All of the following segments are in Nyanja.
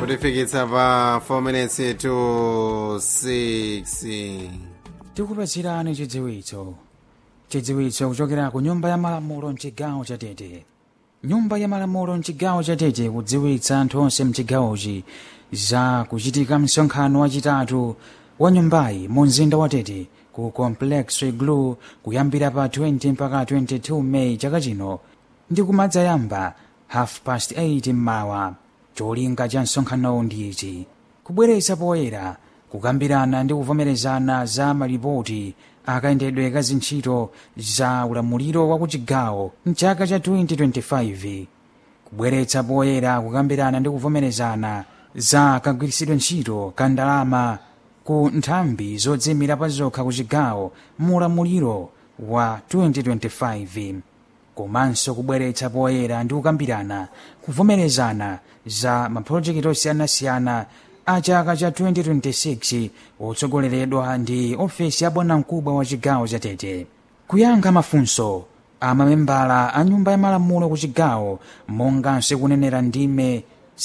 kutifikitsa pa 4 minutes to 6 tikupatsirani chidziwitso chidziwitso kuchokera ku nyumba ya malamulo mchigawo cha tete nyumba ya malamulo mchigawo cha tete kudziwitsa anthu onse mchigawochi za kuchitika msonkhano wachitatu wa nyumbayi mu mzinda wa tete ku complex iglu kuyambira pa 20 mpaka 22 meyi chaka chino ndi kumadzayamba half past 8 mmawa cholinga cha msonkhanowu ndi ichi kubweretsa poyera kukambirana ndi kuvomerezana za malipoti akayendedwe ka zintchito za ulamuliro wa kuchigawo mchaka cha 2025 kubweretsa poyera kukambirana ndi kuvomerezana za kagwiritsidwe ntchito ka ndalama ku nthambi zodzimira pa zokha ku chigawo mu ulamuliro wa 2025 komanso kubweretsa poyera ndi kukambirana kuvomerezana za mapulojekiti osiyanasiyana a chaka cha 2026 otsogoleredwa ndi ofesi ya bwanamkubwa wa chigawo cha tete kuyankha mafunso a mamembala a nyumba ya malamulo ku chigawo monganso kunenera ndime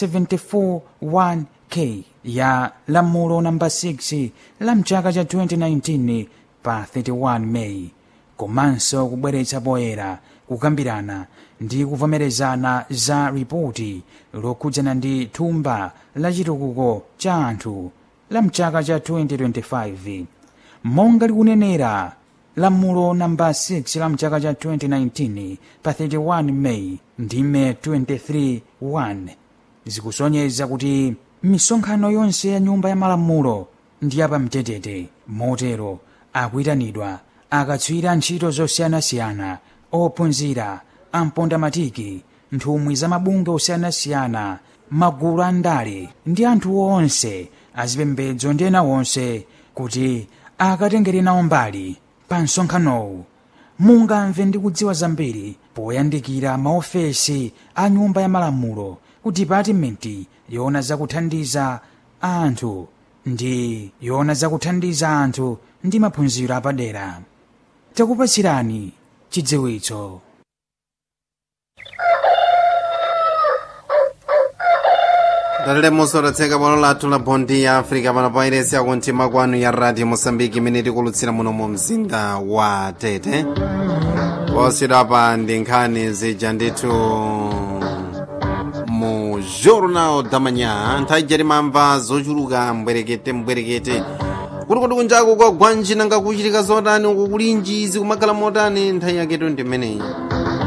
741k ya lamulo namba 6 la mchaka cha 2019 pa 31 meyi komanso kubweretsa poyera kukambirana ndi kuvomerezana za ripoti lokhudzana ndi thumba la chitukuko cha anthu la mchaka cha 2025 monga likunenera lamulo namba 6 la mchaka cha 2019 pa 31 meyi ndime 23 zikusonyeza kuti misonkhano yonse ya nyumba ya malamulo ndi yapamtetete motero akuyitanidwa akatswiri ntchito zosiyanasiyana ophunzira ampondamatiki nthumwi za mabunge osiyanasiyana magulu a ndale ndi anthu onse azipembedzo ndi ena onse kuti akatengere nawo mbali pa msonkhanowu mungamve ndi kudziwa zambiri poyandikira maofesi a nyumba ya malamulo ku dipatimenti yoona zakuthandiza anthu ndi yoona zakuthandiza anthu ndi maphunziro apadera takupatsirani chidziwitso dalile musorotseka bwalo lathu la bondi ya africa pano pa iresi yakumtima kwanu ya radio mosambiki imene tikulutsira muno mu mzinda wa tete posachedwapa ndi nkhani zija ndithu mu jornal da manhã nthawi ija timamva zochuluka mbwerekete mbwerekete kuti kuti kunjaku kwa gwanji nanga kuchitika zotani uku kulinji zikumakhala motani nthawi yaketo ndi imeneyi